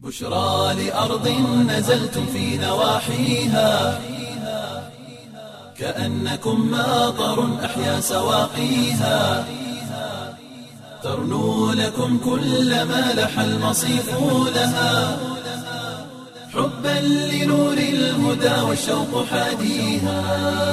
بشرى لأرض نزلتم في نواحيها كأنكم ماطر أحيا سواقيها ترنو لكم كل ما لح المصيف لها حبا لنور الهدى والشوق حاديها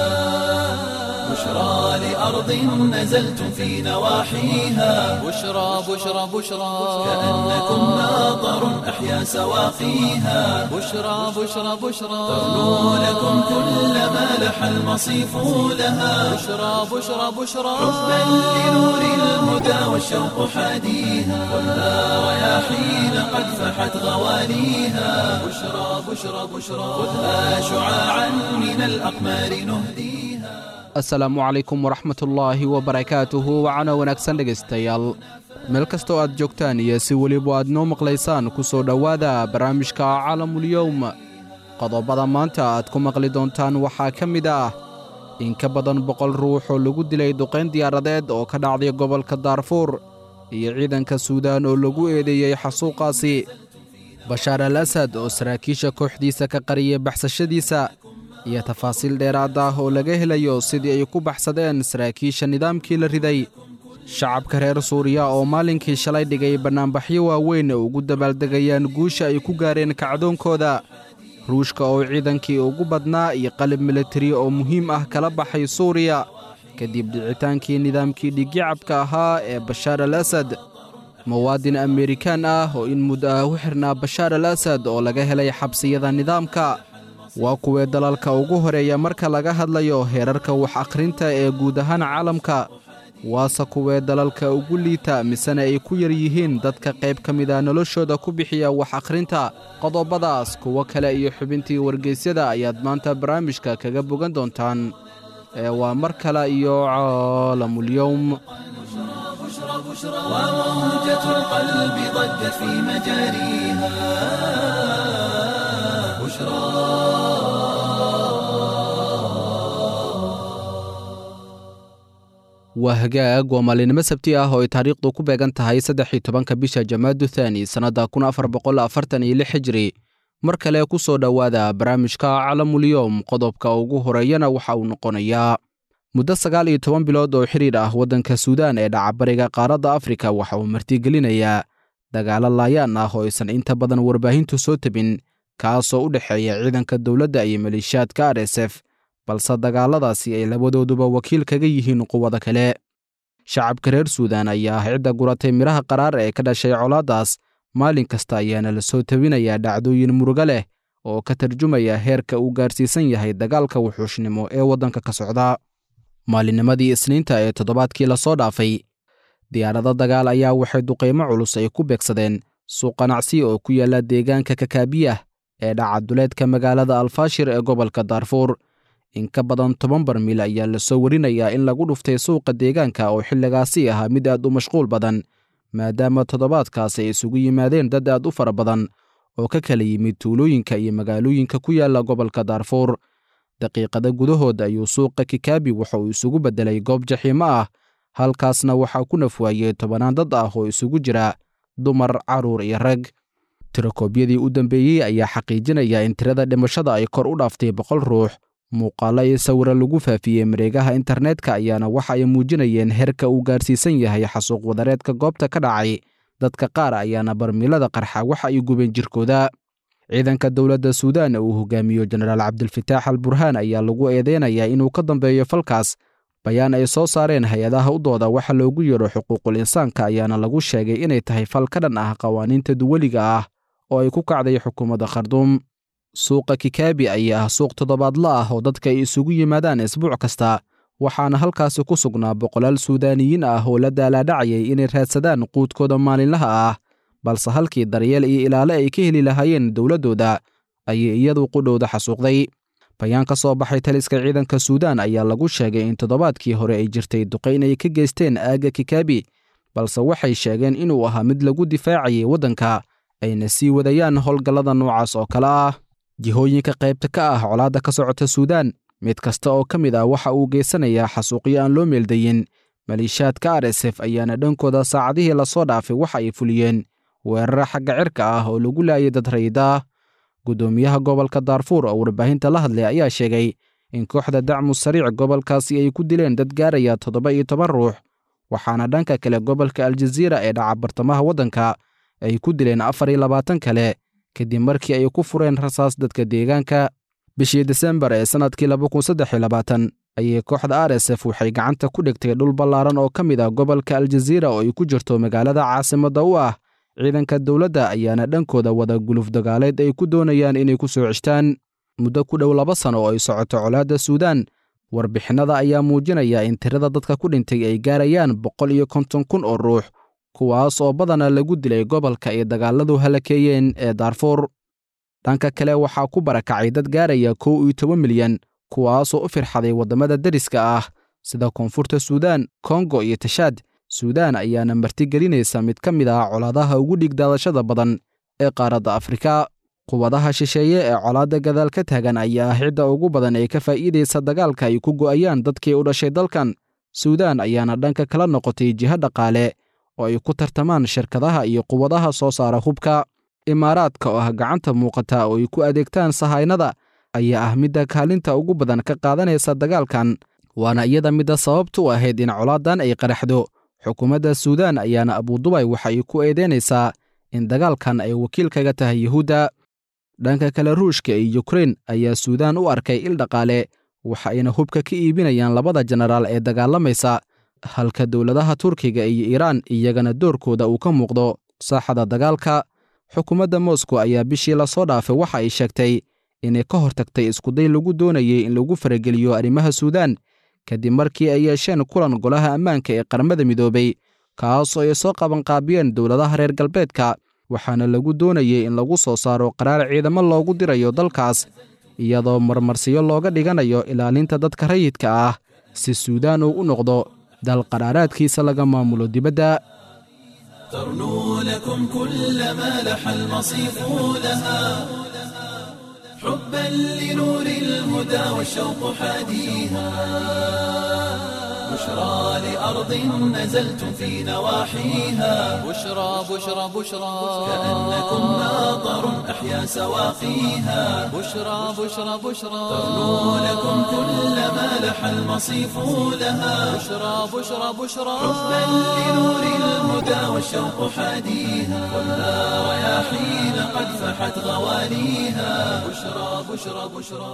بشرى لأرض نزلتم في نواحيها بشرى بشرى بشرى كأنكم ماطر أحيا سواقيها بشرى بشرى بشرى ترنو لكم كل ما لح المصيف لها بشرى بشرى بشرى حبا لنور الهدى والشوق حاديها خذها رياحين قد فحت غواليها بشرى بشرى بشرى خذها شعاعا من الأقمار نهديها asalaamu calaykum waraxmatullaahi wabarakaatuhu wacana wanaagsan dhegaystayaal meel kastoo aad joogtaan iyo si weliba aad noo maqlaysaan ku soo dhowaada barnaamijka caalamulyowm qodobada maanta aad ku maqli doontaan waxaa ka mid ah in ka badan boqol ruux oo lagu dilay duqayn diyaaradeed oo ka dhacday gobolka daarfuur iyo ciidanka suudaan oo lagu eedeeyey xasuuqaasi bashaar al asad oo saraakiisha kooxdiisa ka qariyay baxsashadiisa iyo tafaasiil dheeraad ah oo laga helayo sidii ay ku baxsadeen saraakiisha nidaamkii la riday shacabka reer suuriya oo maalinkii shalay dhigay bannaanbaxyo waaweyn oo ugu dabaaldegayaan guusha ay ku gaareen kacdoonkooda ruushka oo ciidankii ugu badnaa iyo qalab militari oo muhiim ah kala baxay suuriya kadib dhicitaankii nidaamkii dhigyacabka ahaa ee bashaar al asad muwaadin amerikaan ah oo in muddo ah u xirnaa bashaar al asad oo laga helay xabsiyada nidaamka waa kuwee dalalka ugu horeeya marka laga hadlayo heerarka wax akhrinta ee guud ahaan caalamka waase kuwee dalalka ugu liita misena ay ku yar yihiin dadka qayb ka mida noloshooda ku bixiya wax akhrinta qodobadaas kuwo kale iyo xubintii wargeysyada ayaad maanta barnaamijka kaga bogan doontaan ee waa mar kale iyo caalamulyowm وموجة القلب ضجت في مجاريها بشرى waa hagaag waa maalinimo sabti ah oo ay taariikhdu ku beegan tahay saddex iyo tobanka bisha jamaadu thaani sannadda kun afar boqol afartan iyo lix xijiri mar kale ku soo dhowaada barnaamijka calamulyowm qodobka ugu horeeyana waxa uu noqonayaa muddo sagaal iyo toban bilood oo xidhiir ah waddanka suudaan ee dhacabariga qaaradda afrika waxa uu martigelinayaa dagaalo laayaan ah oo aysan inta badan warbaahintu soo tebin kaasoo u dhexeeya ciidanka dowladda iyo maleeshiyaadka r s f balse dagaaladaasi ay labadooduba wakiil kaga yihiin quwada kale shacabka reer suudaan ayaa ah cidda guratay midhaha qaraar ee ka dhashay colaaddaas maalin kasta ayaana la soo tebinayaa dhacdooyin murugo leh oo ka tarjumaya heerka uu gaarsiisan yahay dagaalka wuxuushnimo ee waddanka ka socda maalinnimadii isniinta ee toddobaadkii lasoo dhaafay diyaarado dagaal ayaa waxay duqaymo culus ay ku beegsadeen suuq qanacsi oo ku yaalla deegaanka kakaabiyah ee dhacaduleedka magaalada alfaashir ee gobolka daarfuur in ka badan toban barmiil ayaa lasoo warinayaa in lagu dhuftay suuqa deegaanka oo xilligaasi ahaa mid aad u mashquul badan maadaama toddobaadkaas ay isugu yimaadeen dad aad u fara badan oo ka kala yimid tuulooyinka iyo magaalooyinka ku yaalla gobolka daarfuur daqiiqada gudahood ayuu suuqa kikaabi waxa uu isugu beddelay goob jaxiimo ah halkaasna waxaa ku nafwaayey tobannaan dad ah oo isugu jira dumar carruur iyo rag tirakoobyadii u dambeeyey ayaa xaqiijinaya in tirada dhimashada ay kor u dhaaftay boqol ruux muuqaallo iyo sawiro lagu faafiyey mareegaha internetka ayaana waxa ay muujinayeen heerka uu gaarsiisan yahay xasuuq wadareedka goobta ka dhacay dadka qaar ayaana barmiilada qarxa waxa ay gubeen jirkooda ciidanka dowladda suudaan uu hogaamiyo jenaraal cabdilfataax al burhaan ayaa lagu eedeynayaa inuu ka dambeeyo falkaas bayaan ay soo saareen hay-adaha u dooda waxa loogu yeedho xuquuqul insaanka ayaana lagu sheegay inay tahay fal ka dhan ah qawaaniinta duwaliga ah oo ay ku kacday xukuumadda kharduum suuqa kikaabi ayaa ah suuq toddobaadla ah oo dadka ay isugu yimaadaan isbuuc kasta waxaana halkaasi ku sugnaa boqolaal suudaaniyiin ah oo la daalaadhacayay inay raadsadaan quudkooda maalinlaha ah balse halkii daryeel iyo ilaale ay ka heli lahaayeen dowladdooda ayay iyadu qudhowda xasuuqday bayaan ka soo baxay taliska ciidanka suudaan ayaa lagu sheegay in toddobaadkii hore ay jirtay duqayn ay ka geysteen aagga kikaabi balse waxay sheegeen inuu ahaa mid lagu difaacayay waddanka ayna sii wadayaan howlgallada noocaas oo kale ah jihooyinka qaybta ka ah colaadda ka socota suudaan mid kasta oo ka mid ah waxa uu geysanayaa xasuuqyo aan loo meeldayin maleeshiyaadka r s f ayaana dhankooda saacadihii lasoo dhaafay waxa ay fuliyeen weeraro xagga cirka ah oo lagu laayay dad rayida ah guddoomiyaha gobolka daarfuur oo warbaahinta la hadlay ayaa sheegay in kooxda dacmu sariic gobolkaasi ay ku dileen dad gaaraya toddoba iyo toban ruux waxaana dhanka kale gobolka aljaziira ee dhaca bartamaha waddanka ay ku dileen afar iyo labaatan kale kadib markii ay ku fureen rasaas dadka deegaanka bishii desembar ee sannadkii ayay kooxda r s f waxay gacanta ku dhigtay dhul ballaaran oo ka mid ah gobolka aljaziira oo ay ku jirto magaalada caasimadda u ah ciidanka dowladda ayaana dhankooda wada guluf dagaaleed ay ku doonayaan inay ku soo ceshtaan muddo ku dhow laba sano oo ay socoto colaadda suudaan warbixinnada ayaa muujinaya in tirada dadka ku dhintay ay gaarayaan boqol iyo konton kun oo ruux kuwaas oo badana lagu dilay gobolka ay dagaaladu halakeeyeen ee daarfuur dhanka kale waxaa ku barakacay dad gaaraya kow iyo toban milyan kuwaasoo u firxaday waddamada deriska ah sida koonfurta suudaan kongo iyo tashaad suudaan ayaana martigelinaysa mid ka mid ah colaadaha ugu dhigdaadashada badan ee qaaradda afrika quwadaha shisheeye ee colaadda gadaal ka taagan ayaa ah cidda ugu badan ee ka faa'iidaysa dagaalka ay ku go'ayaan dadkii u dhashay dalkan suudaan ayaana dhanka kala noqotay jiho dhaqaale oo ay ku tartamaan shirkadaha iyo quwadaha soo saara hubka imaaraadka oo ah gacanta muuqata oo ay ku adeegtaan sahaynada ayaa ah midda kaalinta ugu badan ka qaadanaysa dagaalkan waana iyada midda sababta u ahayd in colaadan ay qaraxdo xukuumadda suudaan ayaana abudubay waxa ay ku eedeynaysaa in dagaalkan ay wakiil kaga tahay yuhuudda dhanka kale ruushka iyo yukrein ayaa suudaan u arkay il dhaqaale waxa ayna hubka ka iibinayaan labada jenaraal ee dagaalamaysa halka dowladaha turkiga iyo iiraan iyagana doorkooda uu ka muuqdo saaxada dagaalka xukuumadda moscow ayaa bishii lasoo dhaafay waxa ay sheegtay inay ka hortagtay iskuday lagu doonayay in lagu farageliyo arrimaha suudaan kadib markii ay yeesheen kulan golaha ammaanka ee qaramada midoobay kaasoo ay soo qabanqaabiyeen dowladaha reer galbeedka waxaana lagu doonayay in lagu soo saaro qaraar ciidamo loogu dirayo dalkaas iyadoo marmarsiyo looga dhiganayo ilaalinta dadka rayidka ah si suudaan uu u noqdo dal qaraaraadkiisa laga maamulo dibadda ترنو لكم كل ما لح المصيف لها حبا لنور الهدى والشوق حاديها بشرى لأرض نزلتم في نواحيها بشرى بشرى بشرى كأنكم ماطر أحيا سواقيها بشرى بشرى بشرى ترنو لكم كل ما لح المصيف لها بشرى بشرى بشرى حبا لنور الهدى والشوق حاديها خذها رياحين قد فحت غواليها بشرى بشرى بشرى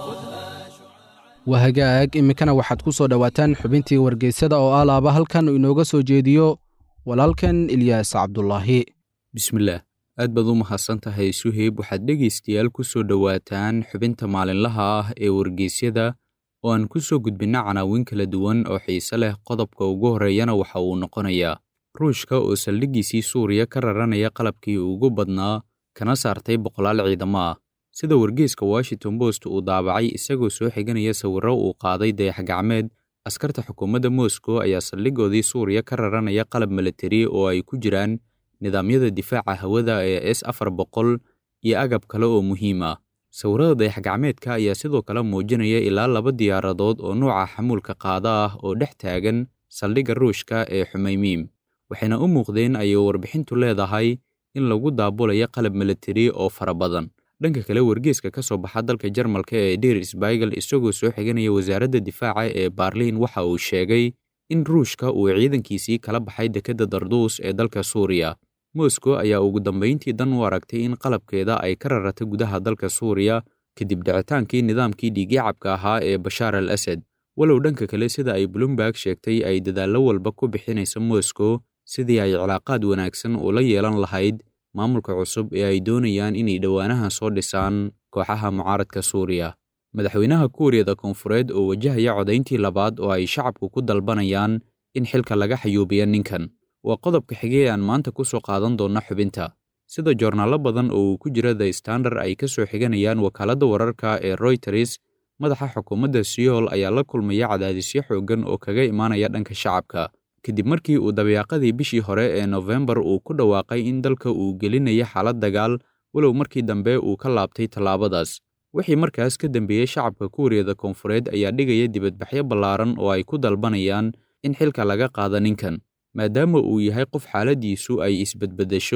waa hagaag iminkana waxaad ku soo dhowaataan xubintii wargeysada oo alaaba halkan inooga soo jeediyo walaalkan ilyaas cabdulaahi bismillaah aad baad u mahadsan tahay suheyb waxaad dhegaystayaal ku soo dhowaataan xubinta maalinlaha ah ee wargeysyada oo aan ku soo gudbinna canaawin kala duwan oo xiise leh qodobka ugu horreeyana waxa uu noqonayaa ruushka oo saldhiggiisii suuriya ka raranaya qalabkii ugu badnaa kana saartay boqolaal ciidamo ah sida wargeyska washington post uu daabacay isagoo soo xiganaya sawirro uu qaaday dayax-gacmeed askarta xukuumadda moscow ayaa saldhiggoodii suuriya ka raranaya qalab milatari oo ay ku jiraan nidaamyada difaaca hawada ee s afar boqol iyo agab kale oo muhiim ah sawirrada dayax-gacmeedka ayaa sidoo kale muujinaya ilaa laba diyaaradood oo nuuca xamuulka qaada ah oo dhex taagan saldhigga ruushka ee xumaymiim waxayna u muuqdeen ayay warbixintu leedahay in lagu daabulayo qalab milatari oo fara badan dhanka kale wargeeska ka soo baxa dalka jarmalka ee deir sbaigel isagoo soo xiganaya wasaaradda difaaca ee baarliin waxa uu sheegay in ruushka uu ciidankiisii kala baxay dekedda darduus ee dalka suuriya moscow ayaa ugu dambayntii dan u aragtay in qalabkeeda ay ka rarata gudaha dalka suuriya kadib dhicitaankii nidaamkii dhiigyacabka ahaa ee bashaar al asad walow dhanka kale sida ay bloomberg sheegtay ay dadaallo walba ku bixinaysa moscow sidii ay cilaaqaad wanaagsan ula yeelan lahayd maamulka cusub ee ay doonayaan inay dhowaanahan soo dhisaan kooxaha mucaaradka suuriya madaxweynaha kuuriyada koonfureed oo wajahaya codayntii labaad oo ay shacabku ku dalbanayaan in xilka laga xayuubiya ninkan waa qodobka xigay aan maanta ku soo qaadan doonna xubinta sida joornaallo badan oo uu ku jira the standard ay ka soo xiganayaan wakaaladda wararka ee royters madaxa xukuumadda siyool ayaa la kulmaya cadaadisyo xooggan oo kaga imaanaya dhanka shacabka kadib markii uu dabeecadii bishii hore ee nofembar uu ku dhawaaqay in dalka uu gelinaya xaalad dagaal walow markii dambe uu ka laabtay tallaabadaas wixii markaas ka dambeeyey shacabka kuuriyada koonfureed ayaa dhigaya dibadbaxyo ballaaran oo ay ku dalbanayaan in xilka laga qaado ninkan maadaama uu yahay qof xaaladdiisu ay isbedbeddesho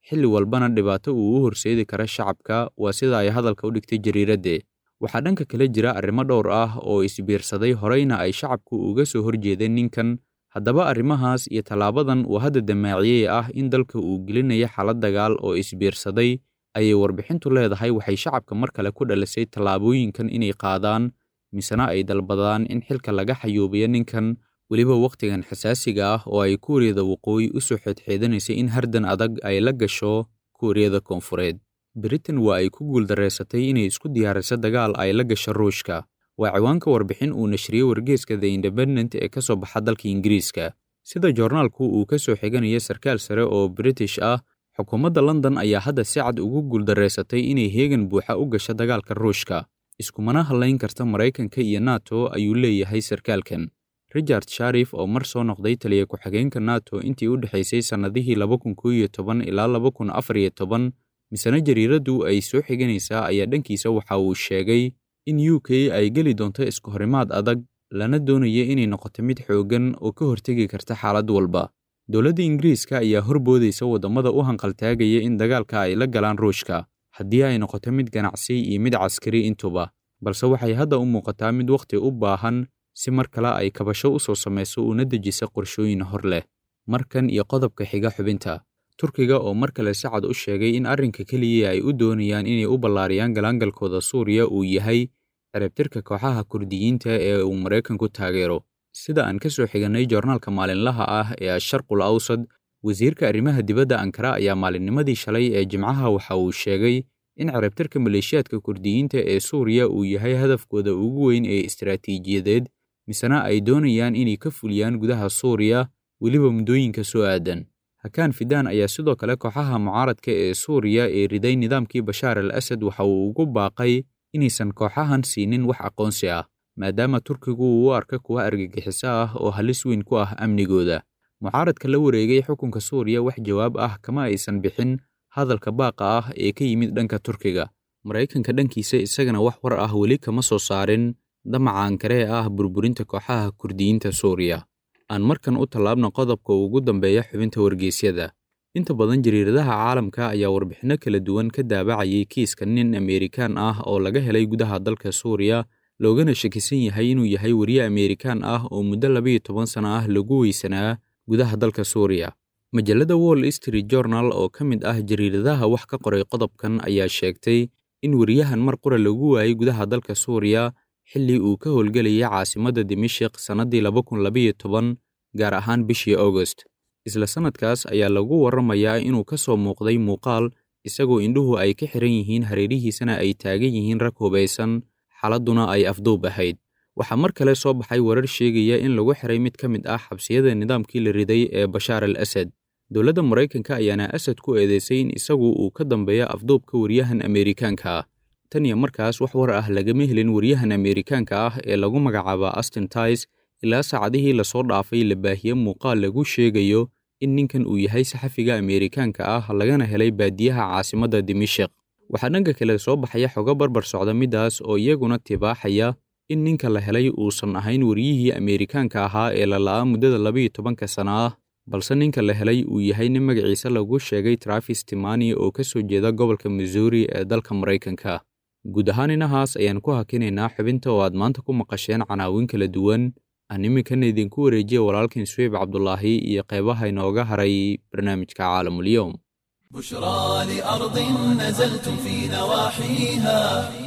xilli walbana dhibaato uu u horseedi kara shacabka waa sida ay hadalka u dhigtay jariiradde waxaa dhanka kale jira arrimo dhowr ah oo isbiirsaday horeyna ay shacabku uga soo horjeedeen ninkan haddaba arrimahaas iyo tallaabadan uu hadda damaaciyey ah in dalka uu gelinayo xaalad dagaal oo isbiirsaday ayay warbixintu leedahay waxay shacabka mar kale ku dhalisay tallaabooyinkan inay qaadaan misena ay dalbadaan in xilka laga xayuubiyo ninkan weliba wakhtigan xasaasiga ah oo ay kuuriyada waqooyi u soo xeedxeedanaysay in hardan adag ay la gasho kuuriyada koonfureed britain waa ay ku guuldareysatay inay isku diyaariso dagaal ay la gasho ruushka waa ciwaanka warbixin uu nashriyey wargeeska the independent ee ka soo baxa dalka ingiriiska sida joornaalku uu ka soo xiganaya sarkaal sare oo british ah xukuumadda london ayaa hadda si cad ugu guuldareysatay inay heegan buuxa u gasho dagaalka ruushka iskumana hadlayn karta maraykanka iyo nato ayuu leeyahay sarkaalkan richard sharif oo mar soo noqday taliya ku-xigeenka nato intii u dhexaysay sannadihii laba kun koo iyo toban ilaa laba kun afar iyo toban misena jariiraddu ay soo xiganaysaa ayaa dhankiisa waxa uu sheegay in u k ay geli doonto isku horimaad adag lana doonaya inay noqoto mid xooggan oo ka hortegi karta xaalad walba dowladda ingiriiska ayaa horboodaysa waddamada u hanqaltaagaya in dagaalka ay la galaan ruushka haddii ay noqoto mid ganacsi iyo mid caskari intuba balse waxay hadda u muuqataa mid wakhti u baahan si mar kale ay kabasho u soo samayso una dejisa qorshooyin hor leh markan iyo qodobka xiga xubinta turkiga oo mar kale si cad u sheegay in arrinka keliya ay u doonayaan inay u ballaariyaan galaangalkooda suuriya uu yahay ciribtirka kooxaha kurdiyiinta ee uu maraykanku taageero sida aan ka soo xigannay joornaalka maalinlaha ah ee asharqul awsad wasiirka arrimaha dibadda ankara ayaa maalinnimadii shalay ee jimcaha waxa uu sheegay in ciribtirka maleeshiyaadka kurdiyiinta ee suuriya uu yahay hadafkooda ugu weyn ee istaraatiijiyadeed misena ay doonayaan inay ka fuliyaan gudaha suuriya weliba muddooyinka soo aadan hakaan fidaan ayaa sidoo kale kooxaha mucaaradka ee suuriya ee riday nidaamkii bashaar al asad waxa uu ugu baaqay inaysan kooxahan siinin wax aqoonsi ah maadaama turkigu uu u arka kuwa argagixiso ah oo halis weyn ku ah amnigooda mucaaradka la wareegay xukunka suuriya wax jawaab ah kama aysan bixin hadalka baaqa ah ee ka yimid dhanka turkiga maraykanka dhankiisa isagana wax war ah weli kama soo saarin damaca ankaree ah burburinta kooxaha kurdiyiinta suuriya aan markan u tallaabna qodobka ugu dambeeya xubinta wargeysyada inta badan jariiradaha caalamka ayaa warbixinno kala duwan ka daabacayay kiiska nin ameerikaan ah oo laga helay gudaha dalka suuriya loogana shakisan yahay inuu yahay weriye ameerikaan ah oo muddo labayo toban sano ah lagu weysanaa gudaha dalka suuriya majallada wall street journal oo ka mid ah jariiradaha wax ka qoray qodobkan ayaa sheegtay in weriyahan mar qura lagu waayay gudaha dalka suuriya xilli uu ka howlgelayay caasimadda dimashik sannaddii laba kun labayo toban gaar ahaan bishii augost isla sannadkaas ayaa lagu warramayaa inuu ka soo muuqday muuqaal isagoo indhuhu ay ka xiran yihiin hareerihiisana ay taagan yihiin rag hubaysan xaaladduna ay afduub ahayd waxaa mar kale soo baxay warar sheegaya in lagu xiray mid ka mid ah xabsiyada nidaamkii la riday ee bashaar al asad dowladda maraykanka ayaana asad ku eedeysay in isagu uu ka dambeeyo afduubka weriyahan ameerikaanka ah tan iyo markaas wax war ah lagama helin weriyahan ameerikaanka ah ee lagu magacaaba astin tais ilaa saacadihii lasoo dhaafay la baahiye muuqaal lagu sheegayo in ninkan uu yahay saxafiga ameerikaanka ah lagana helay baadiyaha caasimadda dimashik waxaa dhanka kale soo baxaya xogo barbar socda middaas oo iyaguna tibaaxaya in ninka la helay uusan ahayn weriyihii ameerikaanka ahaa ee la la'aa muddada labayo tobanka sana ah balse ninka la helay uu yahay nin magaciisa lagu sheegay trafis timani oo ka soo jeeda gobolka missouri ee dalka maraykanka guud ahaan inahaas ayaan ku hakinaynaa xubinta oo aad maanta ku maqasheen canaawin kala duwan aan iminkana idinku wareejiya walaalkiin suweyb cabdulaahi iyo qeybaha inooga haray barnaamijka caalamulyoom بشرى لأرض نزلتم في نواحيها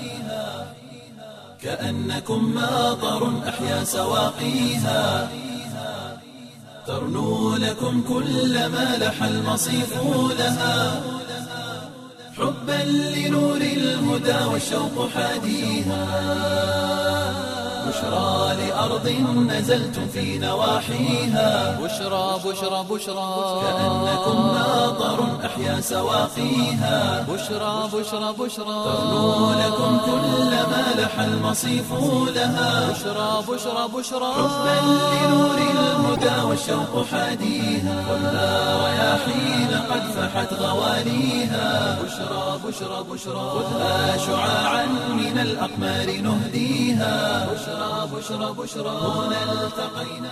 كأنكم ماطر أحيا سواقيها ترنو لكم كل ما لح المصيف لها حبا لنور الهدى والشوق حاديها بشرى لأرض نزلتم في نواحيها بشرى بشرى بشرى كأنكم ماطر أحيا سواقيها بشرى بشرى بشرى ترنو لكم كل ما لح المصيف لها بشرى بشرى بشرى حبا لنور الهدى والشوق حاديها خذها رياحين قد فحت غواليها بشرى بشرى بشرى خذها شعاعا من الأقمار نهديها بشرى بشرى بشرى هنا التقينا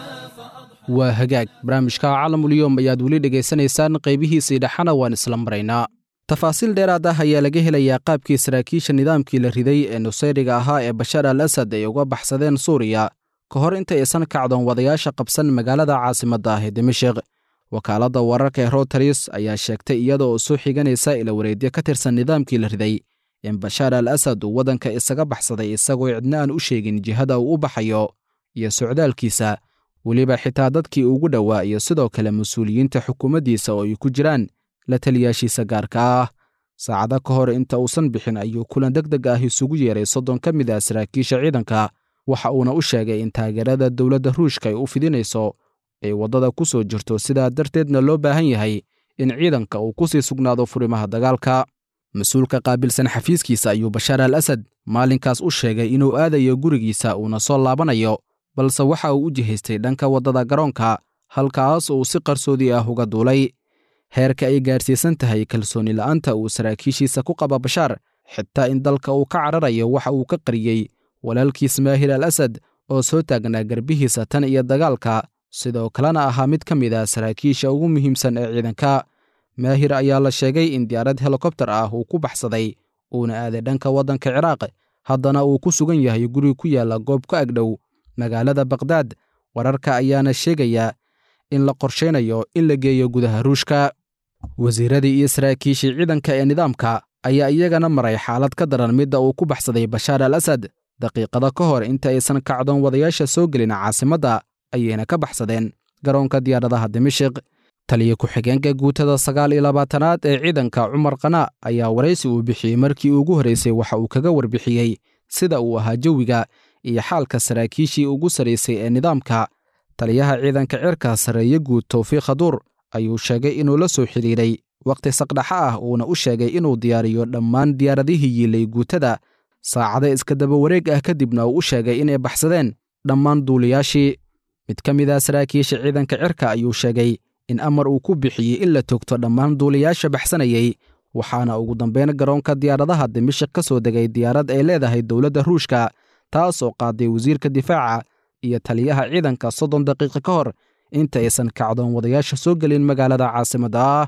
waa hagaag barnaamijka calamulyoom ayaad weli dhegaysanaysaan qaybihiisii dhexana waan isla maraynaa tafaasiil dheeraad ah ayaa laga helayaa qaabkii saraakiisha nidaamkii la riday ee nusayriga ahaa ee bashaar al asad ay uga baxsadeen suuriya ka hor inta aysan kacdoon wadayaasha qabsan magaalada caasimadda ah ee dimashik wakaaladda wararka ee rotaris ayaa sheegtay iyada oo soo xiganaysa ila wareedyo ka tirsan nidaamkii la riday in bashaar al asad uu waddanka isaga baxsaday isagoo cidna aan u sheegin jihada uu u baxayo iyo socdaalkiisa weliba xitaa dadkii ugu dhowaa iyo sidoo kale mas-uuliyiinta xukuumaddiisa oo ay ku jiraan la taliyaashiisa gaarka ah saacado ka hor inta uusan bixin ayuu kulan deg deg ah isugu yeeray soddon ka mid ah saraakiisha ciidanka waxa uuna u sheegay in taageerada dowladda ruushka ay u fidinayso ay waddada ku soo jirto sidaa darteedna loo baahan yahay in ciidanka uu ku sii sugnaado furimaha dagaalka mas-uulka qaabilsan xafiiskiisa ayuu bashaar al asad maalinkaas u sheegay inuu aadayo gurigiisa uuna soo laabanayo balse waxa uu u jihaystay dhanka waddada garoonka halkaas uu si qarsoodi ah uga duulay heerka ay gaarsiisan tahay kalsooni la'aanta uu saraakiishiisa ku qaba bashaar xitaa in dalka uu ka cararayo waxa uu ka qariyey walaalkiis maahir al asad oo soo taagnaa garbihiisa tan iyo dagaalka sidoo kalena ahaa mid ka mid ah saraakiisha ugu muhiimsan ee ciidanka maahir ayaa la sheegay in diyaarad helikobtar ah uu ku baxsaday uuna aaday dhanka waddanka ciraaq haddana uu ku sugan yahay guri ku yaalla goob ka agdhow magaalada bakhdad wararka ayaana sheegayaa in la qorshaynayo in la geeyo gudaha ruushka wasiiradii iyo saraakiishii ciidanka ee nidaamka ayaa iyagana maray xaalad ka daran midda uu ku baxsaday bashaar al asad daqiiqado ka hor inta aysan kacdoon wadayaasha soo gelin caasimadda ayayna ka baxsadeen garoonka diyaaradaha dimashik taliya ku-xigeenka guutada sagaal iyo labaatanaad ee ciidanka cumar qanaa ayaa waraysi uu bixiyey markii ugu horraysay waxa uu kaga warbixiyey sida uu ahaa jawiga iyo xaalka saraakiishii ugu sarraysay ee nidaamka taliyaha ciidanka cirka sarreeye guud towfiiq khaduur ayuu sheegay inuu la soo xidhiidhay wakhti saqdhaxa ah uuna u sheegay inuu diyaariyo dhammaan diyaaradihii yiilay guutada saacado iska daba wareeg ah kadibna uu u sheegay inay baxsadeen dhammaan duuliyaashii mid ka mid ah saraakiisha ciidanka cirka ayuu sheegay in amar uu ku bixiyey in la togto dhammaan duuliyaasha baxsanayay waxaana ugu dambayn garoonka diyaaradaha dimashik ka soo degay diyaarad ay leedahay dowladda ruushka taas oo qaaday wasiirka difaaca iyo taliyaha ciidanka soddon daqiiqo ka hor inta aysan kacdoon wadayaasha soo gelin magaalada caasimadda ah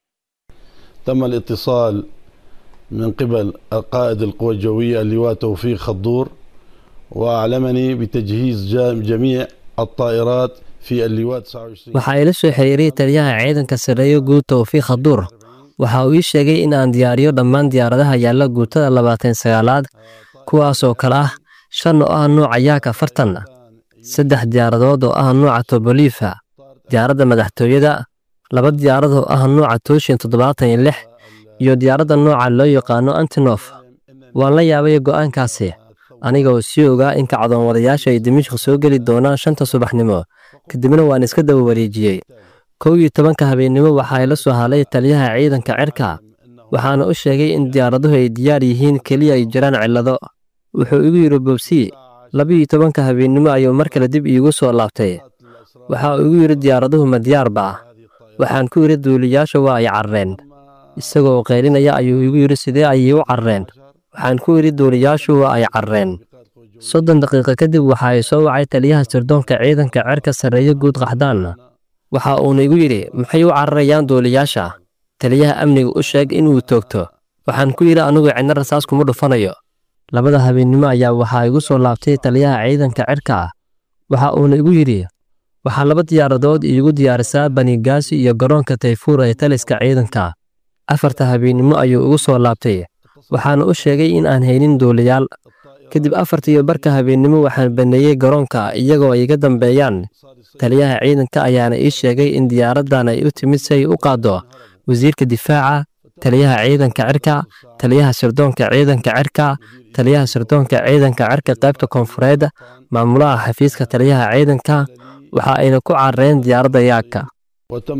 تم الاتصال من قبل القائد القوى الجوية اللواء توفيق خضور وأعلمني بتجهيز جا- جميع الطائرات في اللواء 29 waxaa ila soo xiriiriyey taliyaha ciidanka sarreeyo guud towfiiq khaduur waxa uu ii sheegay in aan diyaariyo dhammaan diyaaradaha yaalla guutada labaatan sagaalaad kuwaasoo kale ah shan oo ah nuuca yaak afartan saddex diyaaradood oo ah nuuca tobolifa diyaaradda madaxtooyada laba diyaarad oo ah nuuca tooshin toddobaatan iyo lix iyo diyaaradda nooca loo yaqaano antinof waan la yaabay go'aankaasi aniga oo sii ogaa in kacdoon wadayaasha ay dimishq soo geli doonaan shanta subaxnimo kadibna waan iska daba wareejiyey kow iyo tobanka habeennimo waxaa ila soo hadlay taliyaha ciidanka cirka waxaana u sheegay in diyaaraduhu ay diyaar yihiin keliya ay jiraan cillado wuxuu igu yidhi bobsi labiyo tobanka habeennimo ayuu mar kale dib iigu soo laabtay waxa uu igu yidhi diyaaraduhu ma diyaarba waxaan ku yidhi duuliyaasha waa ay carreen isagoo qaylinaya ayuu igu yidhi sidee ayay u carreen waxaan ku yidhi duuliyaashu waa ay carreen soddon daqiiqo kadib waxa ay soo wacay taliyaha sirdoonka ciidanka cerka sarreeye guud qaxdaan waxa uuna igu yidhi maxay u cararayaan duuliyaasha taliyaha amniga u sheeg inuu toogto waxaan ku yidhi anigu cidna rasaas kuma dhufanayo labada habeennimo ayaa waxaa igu soo laabtay taliyaha ciidanka cirka waxa uuna igu yidhi waxaa laba diyaaradood iigu diyaarisaa banigaasi iyo garoonka tayfuur ee taliska ciidanka afarta habeennimo ayuu igu soo laabtay waxaana u sheegay in aan haynin duuliyaal kadib afarta iyo barka habeennimo waxaan baneeyey garoonka iyagoo ay iga dambeeyaan taliyaha ciidanka ayaana ii sheegay in diyaaraddan ay u timid si ay u qaaddo wasiirka difaaca taliyaha ciidanka cirka taliyaha sirdoonka ciidanka cirka taliyaha sirdoonka ciidanka cirka qaybta koonfureed maamulaha xafiiska taliyaha ciidanka waxa ayna ku carareen diyaaradda yaaka وتم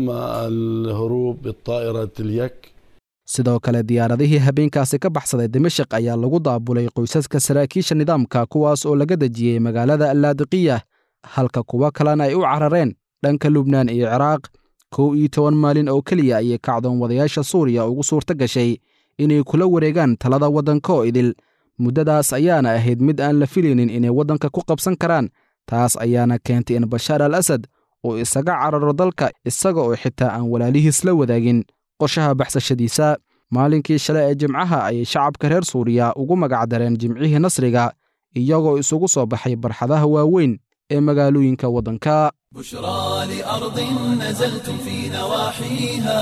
الهروب بالطائرة اليك sidoo kale diyaaradihii habeenkaasi ka baxsaday dimashik ayaa lagu daabulay qoysaska saraakiisha nidaamka kuwaas oo laga dejiyey magaalada allaadiqiya halka kuwo kalena ay u carareen dhanka lubnaan iyo ciraaq kow iyo toban maalin oo keliya ayay kacdoon wadayaasha suuriya ugu suurto gashay inay kula wareegaan talada waddanka oo idil muddadaas ayaana ahayd mid aan la filaynin inay waddanka ku qabsan karaan taas ayaana keentay in bashaar al asad uu isaga cararo dalka isaga oo xitaa aan walaalihiis la wadaagin qorshaha baxsashadiisa maalinkii shalay ee jimcaha ayay shacabka reer suuriya ugu magacdareen jimcihii nasriga iyagoo isugu soo baxay barxadaha waaweyn ee magaalooyinka waddanka بشرى لأرض نزلتم في نواحيها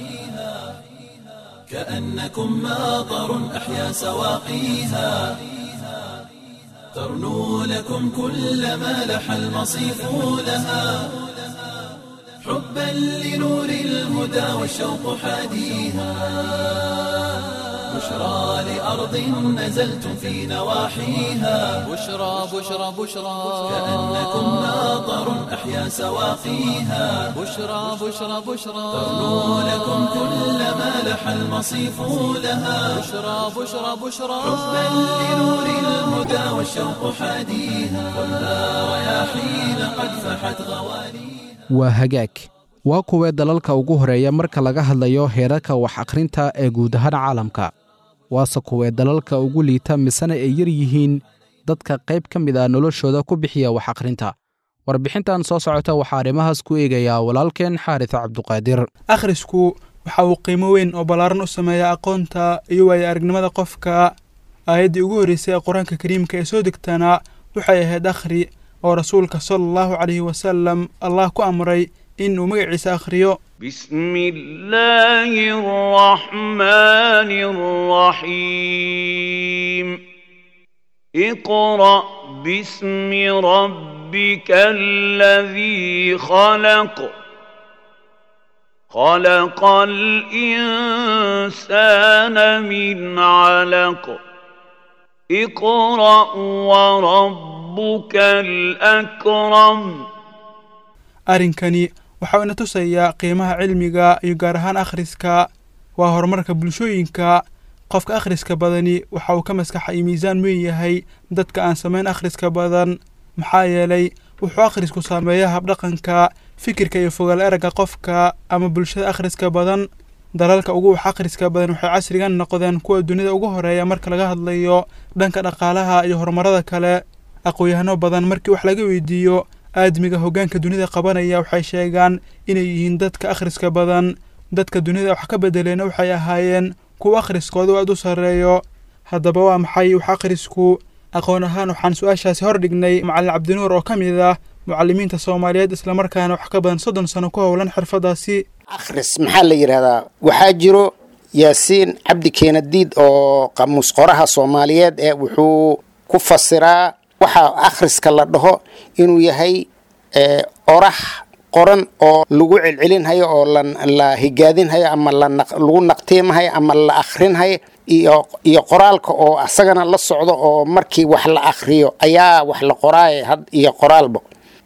كأنكم ماطر أحيا سواقيها ترنو لكم كل ما لح المصيف لها حبا لنور الهدى والشوق حاديها بشرى لأرض نزلتم في نواحيها بشرى بشرى بشرى كأنكم ماطر أحيا سواقيها بشرى بشرى بشرى ترنو لكم كل ما لح المصيف لها بشرى بشرى بشرى حبا لنور الهدى والشوق حاديها ولا رياحين قد فحت غواليها waa hagaag waa kuwee dalalka ugu horeeya marka laga hadlayo heerarka wax akhrinta ee guud ahaan caalamka waase kuwee dalalka ugu liita misena ay yar yihiin dadka qayb ka mid ah noloshooda ku bixiya wax akhrinta warbixintan soo socota waxaa arrimahaas ku eegayaa walaalkeen xaaris cabduqaadir akhrisku waxa uu qiimo weyn oo ballaaran u sameeyaa aqoonta iyo waayo aragnimada qofka aayaddii ugu horreysay ee qur-aanka kariimka ee soo degtana waxay ahayd akhri oo rasuulka sala allahu calayhi wasalam allah ku amray in uu magaciisa akhriyo بسم الله الرحمن الرحيم اقرأ باسم ربك الذي خلق خلق الإنسان من علق اقرأ وربك الأكرم arrinkani waxa uu ina tusayaa qiimaha cilmiga iyo gaar ahaan akhriska waa horumarka bulshooyinka qofka akhriska badani waxa uu ka maskaxa iyo miisaan weyn yahay dadka aan samayn akhriska badan maxaa yeelay wuxuu akhrisku saameeyaa habdhaqanka fikirka iyo fogaal eragga qofka ama bulshada akhriska badan dalalka ugu wax akhriska badan waxay casrigan noqdeen kuwa dunida ugu horeeya marka laga hadlayo dhanka dhaqaalaha iyo horumarada kale aqoon-yahano badan markii wax laga weydiiyo aadmiga hoggaanka dunida qabanaya waxay sheegaan inay yihiin dadka akhriska badan dadka dunida wax ka bedeleena waxay ahaayeen kuwa akhriskooda u aad u sarreeyo haddaba waa maxay wax akhrisku aqoon ahaan waxaan su-aashaasi hor dhignay macallin cabdinuur oo ka mid ah mucallimiinta soomaaliyeed islamarkaana wax ka badan soddon sano ku howlan xirfadaasi akhris maxaa la yidhahdaa waxaa jiro yaasiin cabdi keenadiid oo qamuus qoraha soomaaliyeed ee wuxuu ku fasiraa waxaa akhriska la dhaho inuu yahay orax qoran oo lagu celcelinhayo oo la higaadinhayo ama lagu naqtiimahayo ama la akhrinhayo iyo iyo qoraalka oo asagana la socdo oo markii wax la akhriyo ayaa wax la qoraayo had iyo qoraalba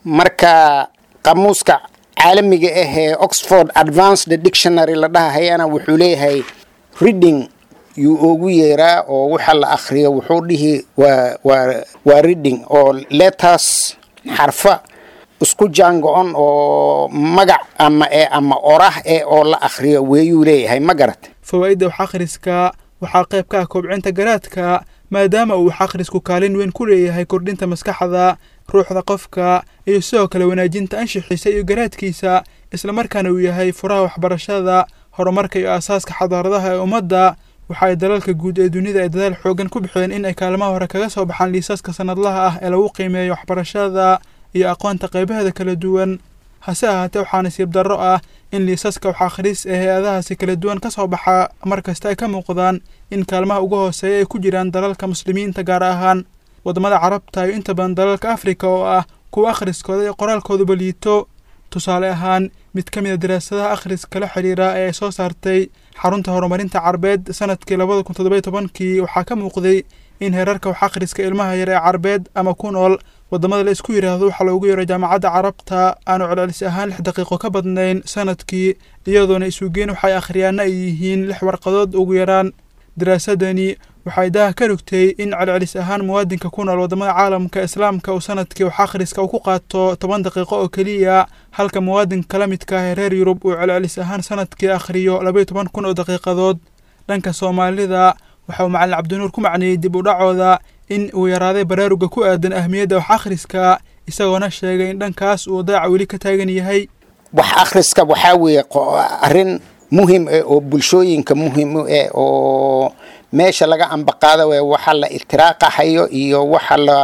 marka qamuuska caalamiga ah ee oxford advanced dictionary la dhahahayana wuxuu leeyahay reading yuu ugu yeeraa oo waxa la akhriyo wuxuu dhihi waa waa waa reading oo letters xarfa isku jaango-on oo magac ama ee ama orah ee oo la akhriyo weeyuu leeyahay ma garat fawaa'idda wax akhriska waxaa qayb ka ah kobcinta garaadka maadaama uu wax akhrisku kaalin weyn ku leeyahay kordhinta maskaxda ruuxda qofka iyo sidoo kale wanaajinta anshixiisa iyo garaadkiisa islamarkaana uu yahay furaha waxbarashada horumarka iyo aasaaska xadaaradaha ee ummadda waxa ay dalalka guud ee dunida ay dadaal xoogan ku bixiyeen in ay kaalmaha hore kaga soo baxaan liisaska sanadlaha ah ee lagu qiimeeyo waxbarashada iyo aqoonta qaybaheeda kala duwan hase ahaatee waxaa nasiib darro ah in liisaska wax akhris ee hay-adahaasi kala duwan ka soo baxa mar kasta ay ka muuqdaan in kaalmaha ugu hooseeya ay ku jiraan dalalka muslimiinta gaar ahaan waddamada carabta iyo inta badan dalalka afrika oo ah kuwa akhriskooda iyo qoraalkooduba liito tusaale ahaan mid ka mid a daraasadaha akhriska la xidhiira ee ay soo saartay xarunta horumarinta carbeed sanadkii labada kun toddoba tobankii waxaa ka muuqday in heerarka wax akhriska ilmaha yar ee carbeed ama ku nool waddamada la isku yidhaahdo waxaa loogu yeero jaamacadda carabta aanu celcelis ahaan lix daqiiqo ka badnayn sanadkii iyadoona isugeyn waxay akhriyaana ay yihiin lix warqadood ugu yaraan daraasadani waxay daha ka rogtay in celcelis ahaan muwaadinka ku nool waddamada caalamka islaamka uu sanadkii wax akhriska uu ku qaato toban daqiiqo oo keliya halka muwaadinka la midka ah ee reer yurub uu celcelis ahaan sanadkii akhriyo labaiyo toban kun oo daqiiqadood dhanka soomaalida waxa uu macalin cabdinuur ku macneeyey dib u dhacooda in uu yaraaday baraaruga ku aadan ahmiyadda wax akhriska isagoona sheegay in dhankaas uu daaca weli ka taagan yahay wax akhriska waxaa weeye arrin muhim eh oo bulshooyinka muhim u eh oo meesha laga ambaqaada we waxa la itiraaqahayo iyo waxa la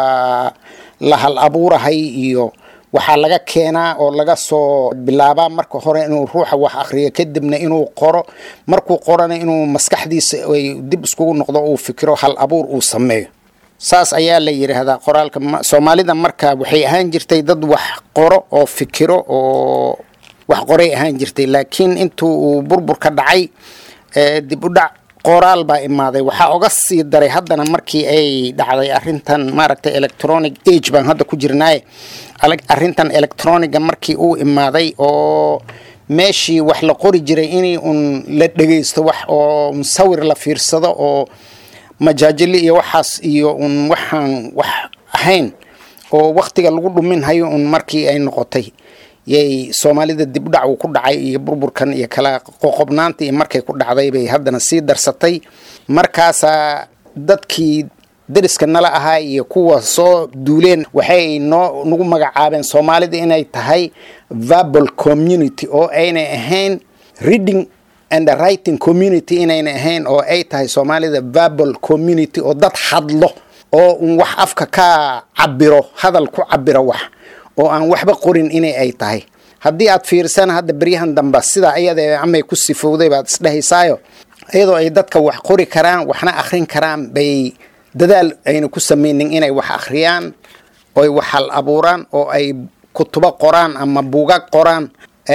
la hal abuurahay iyo waxaa laga keenaa oo laga soo bilaabaa marka hore inuu ruuxa wax akhriyo kadibna inuu qoro markuu qorana inuu maskaxdiisa ay dib iskugu noqdo uu fikiro hal abuur uu sameeyo saas ayaa la yidhaahdaa qoraalka soomaalida marka waxay ahaan jirtay dad wax qoro oo fikiro oo wax qoray ahaan jirtay laakiin intuu uu burburka dhacay dib u dhac qoraal baa imaaday waxaa oga sii daray haddana markii ay dhacday arintan maaragtay electronic age baan hadda ku jirnaaye arintan electroniga markii uu imaaday oo meeshii wax la qori jiray inay un la dhegeysto wax oo sawir la fiirsado oo majaajili iyo waxaas iyo un waxaan wax ahayn oo waktiga lagu dhumin hayo un markii ay noqotay yay soomaalida dib udhac uu ku dhacay iyo burburkan iyo kala qoqobnaanta iyo markay ku dhacday bay haddana sii darsatay markaasaa dadkii deriska nala ahaa iyo kuwa soo duuleen waxay noo nagu magacaabeen soomaalida inay tahay verbal community oo aynay ahayn reading and writing community inayna ahayn oo ay tahay soomaalida verbal community oo dad hadlo oo un wax afka ka cabiro hadal ku cabiro wax oo aan waxba qorin inay ay tahay haddii aad fiirsana hadda beryahan dambe sidaa iyada amay ku sifowday baad isdhehaysaayo iyadoo ay dadka wax qori karaan waxna akhrin karaan bay dadaal ayna ku samaynin inay wax akhriyaan oy wax hal abuuraan oo ay kutubo qoraan ama buugag qoraan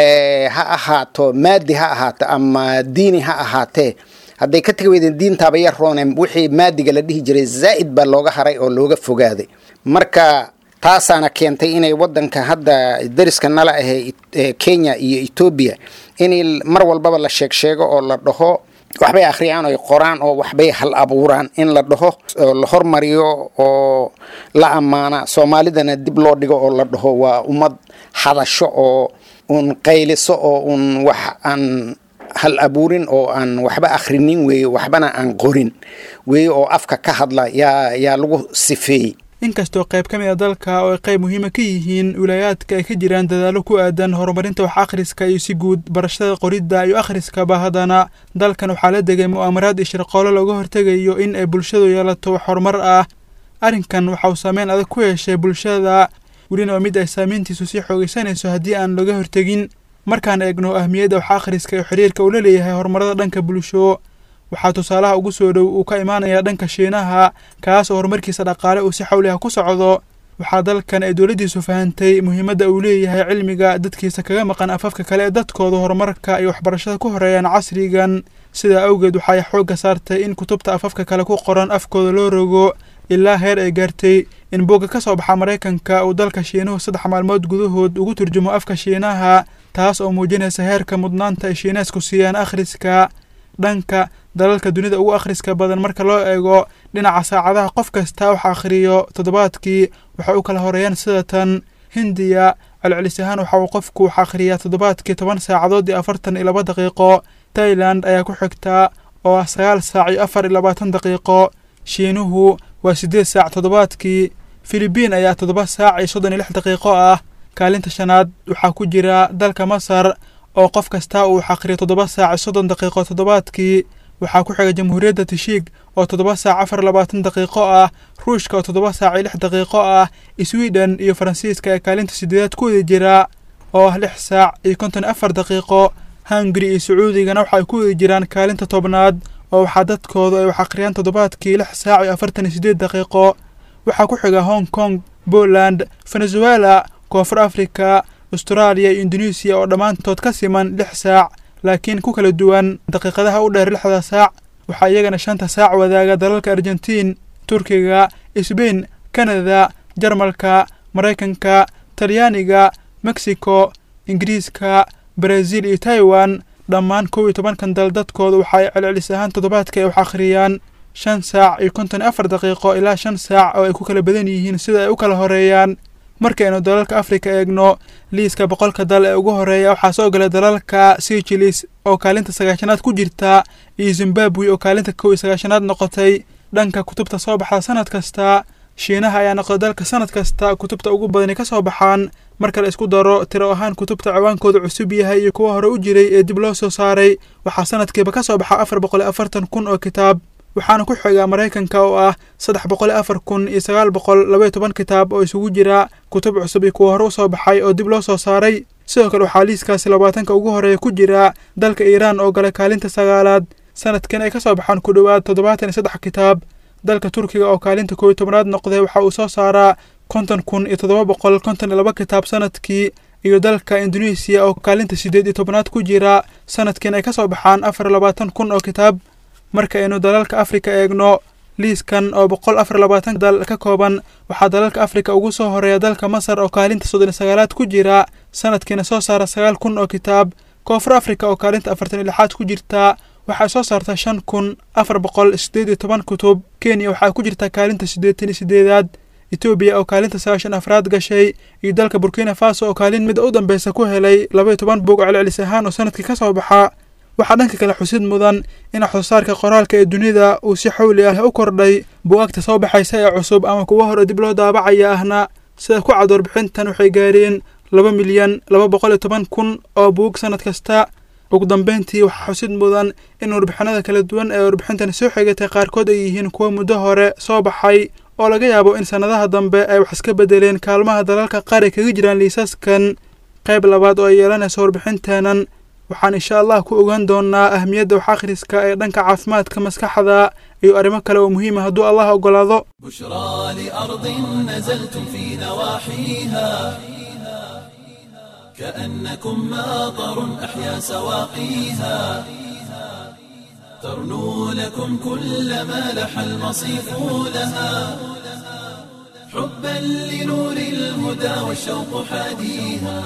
ha ahaato maadi ha ahaato ama diini ha ahaatee hadday ka tegi weydeen diintaaba yar rooneen wixii maadiga la dhihi jiray zaa'id baa looga haray oo looga fogaaday marka taasaana keentay inay wadanka hadda dariska nala ahee kenya iyo etoobiya in mar walbaba la sheeg sheego oo la dhaho waxbay akhriyaan oy qoraan oo waxbay hal abuuraan in la dhaho oo la hormariyo oo la ammaana soomaalidana dib loo dhigo oo la dhaho waa ummad hadasho oo un qayliso oo un wax aan hal abuurin oo aan waxba akhrinin weeye waxbana aan qorin weeye oo afka ka hadla yaa yaa lagu sifeeyey inkastoo qayb ka mid a dalka oo ay qayb muhiima ka yihiin wilaayaadka ay ka jiraan dadaallo ku aadan horumarinta wax akhriska iyo si guud barashada qoridda iyo akhriskaba haddana dalkan waxaa la degay mu'aamaraad iyo shirqoolo looga hortegayo in ay bulshadu yeelato wax horumar ah arrinkan waxa uu saameyn adag ku yeeshay bulshada welina waa mid ay saameyntiisu sii xoogaysanayso haddii aan laga hortegin markaan eegno ahmiyadda wax akhriska iyo xiriirka uu la leeyahay horumarada dhanka bulsho waxaa tusaalaha ugu soo dhow uu ka imaanayaa dhanka shiinaha kaas oo horumarkiisa dhaqaale uu si xawli ah ku socdo waxaa dalkan ay dowladdiisu fahantay muhiimadda uu leeyahay cilmiga dadkiisa kaga maqan afafka kale ee dadkooda horumarka iyo waxbarashada ku horeeyaan casrigan sidaa awgeed waxay xoogga saartay in kutubta afafka kale ku qoran afkooda loo rogo ilaa heer ay gaartay in boogga ka soo baxa maraykanka uu dalka shiinuhu saddex maalmood gudahood ugu turjumo afka shiinaha taas oo muujinaysa heerka mudnaanta ay shiineesku siiyaan akhriska dhanka dalalka dunida ugu akhriska badan marka loo eego dhinaca saacadaha qof kasta wax akhriyo toddobaadkii waxay u kala horeeyaan sida tan hindiya celcelis ahaan waxa uu qofku wax akhriyaa toddobaadkii toban saacadood iyo afartan iyo laba daqiiqo tailand ayaa ku xigta oo ah sagaal saac iyo afar iyo labaatan daqiiqo shiinuhu waa siddeed saac toddobaadkii filibiin ayaa toddoba saac iyo soddon iyo lix daqiiqo ah kaalinta shanaad waxaa ku jira dalka masar oo qof kasta uu wax akhriyo toddoba saac iyo soddon daqiiqo toddobaadkii waxaa ku xiga jamhuuriyadda tishiig oo toddoba saac afar labaatan daqiiqo ah ruushka oo toddoba saac iyo lix daqiiqo ah sweden iyo faransiiska ee kaalinta sideedaad ku wada jira oo ah lix saac iyo konton afar daqiiqo hungari iyo sacuudigana waxa ay ku wada jiraan kaalinta tobnaad oo waxaa dadkoodu ay wax akhriyaan toddobaadkii lix saac iyo afartan iyo sideed daqiiqo waxaa ku xiga hong kong poland venezuela koonfur africa austraaliya iyo indoneesiya oo dhammaantood ka siman lix saac laakiin ku kala duwan daqiiqadaha u dheer lixda saac waxaa iyagana shanta saac wadaaga dalalka argentiin turkiga sbain kanada jarmalka maraykanka talyaaniga mexico ingiriiska brazil iyo taiwan dhammaan kow iyo tobankan dal dadkooda waxa ay celcelis ahaan toddobaadka ay wax akhriyaan shan saac iyo konton afar daqiiqo ilaa shan saac oo ay ku kala badan yihiin sida ay u kala horeeyaan markaynu dalalka afrika eegno liiska boqolka dal ee ugu horeeya waxaa soo galay dalalka sijilis oo kaalinta sagaashanaad ku jirta iyo zimbabwe oo kaalinta kow iyo sagaashanaad noqotay dhanka kutubta soo baxda sanad kasta shiinaha ayaa noqday dalka sanad kasta kutubta ugu badani ka soo baxaan marka la isku daro tiro ahaan kutubta ciwaankooda cusub yahay iyo kuwa hore u jiray ee dib loo soo saaray waxaa sanadkiiba ka soo baxa afar boqol iyo afartan kun oo kitaab waxaana ku xigaa maraykanka oo ah saddex boqol iyo afar kun iyo sagaal boqol labaiyo toban kitaab oo isugu jira kutub cusub iyo kuwa hore u soo baxay oo dib loo soo saaray sidoo kale waxaa liiskaasi labaatanka ugu horeeya ku jira dalka iiraan oo galay kaalinta sagaalaad sanadkan ay ka soo baxaan ku dhowaad toddobaatan iyo saddex kitaab dalka turkiga oo kaalinta koob iyo tobnaad noqday waxa uu soo saaraa konton kun iyo toddoba boqol konton iyo laba kitaab sanadkii iyo dalka indonesiya oo kaalinta siddeed iyo tobnaad ku jira sanadkiin ay ka soo baxaan afar iyo labaatan kun oo kitaab marka aynu dalalka afrika eegno liiskan oo boqol afar iyo labaatan dal ka kooban waxaa dalalka afrika ugu soo horeeya dalka masar oo kaalinta soddon iyo sagaalaad ku jira sanadkiina soo saara sagaal kun oo kitaab koonfur afrika oo kaalinta afartan iyo lixaad ku jirta waxay soo saartaa shan kun afar boqol siddeed iyo toban kutub kenya waxaa ku jirta kaalinta siddeetan iyo siddeedaad etoobiya oo kaalinta sagaashan afraad gashay iyo dalka burkina faso oo kaalin mida u dambeysa ku helay laba iyo toban buug celcelis ahaan oo sanadkii ka soo baxa waxaa dhanka kale xusid mudan in waxsoosaarka qoraalka ee dunida uu si xawli ah u kordhay buugaagta soo baxaysa ee cusub ama kuwa hore dib loo daabacaya ahna sida ku cad warbixintan waxay gaareen laba milyan laba boqol iyo toban kun oo buug sanad kasta ugu dambeyntii waxaa xusid mudan in warbixinada kala duwan ee warbixintani soo xigatay qaarkood ay yihiin kuwa muddo hore soo baxay oo laga yaabo in sannadaha dambe ay wax iska bedeleen kaalmaha dalalka qaar ay kaga jiraan liisaskan qayb labaad oo ay yeelanayso warbixinteenan waxaan insha allah ku ogaan doonaa ahmiyadda wax akhriska ee dhanka caafimaadka maskaxda iyo arrimo kale oo muhiima hadduu allah oggolaado بشرى لأرض نزلتم في نواحيها كأنكم ماطر أحيا سواقيها ترنو لكم كل ما لح المصيف لها حبا لنور الهدى والشوق حاديها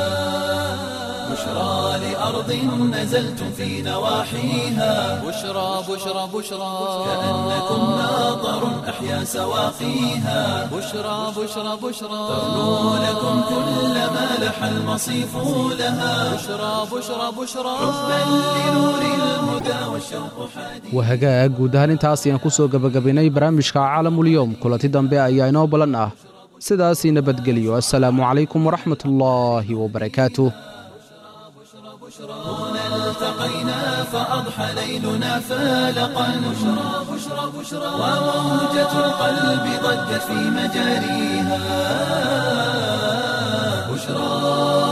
بشرى لأرض نزلتم في نواحيها بشرى بشرى بشرى كأنكم ماطر أحيا سواقيها بشرى بشرى بشرى ترنو لكم كل ما لح المصيف لها بشرى بشرى بشرى حبا لنور الهدى والشوق حاديها waa hagaag guud ahaan intaas ayaan ku soo gebagabaynay barnaamijka caalamulyoom kulanti dambe ayaa inoo ballan ah sidaasii nabadgelyo assalaamu calaykum waraxmatullaahi wabarakaatuh هنا التقينا فأضحى ليلنا فالقا بشرى بشرى بشرى وموجة القلب ضجت في مجاريها بشرى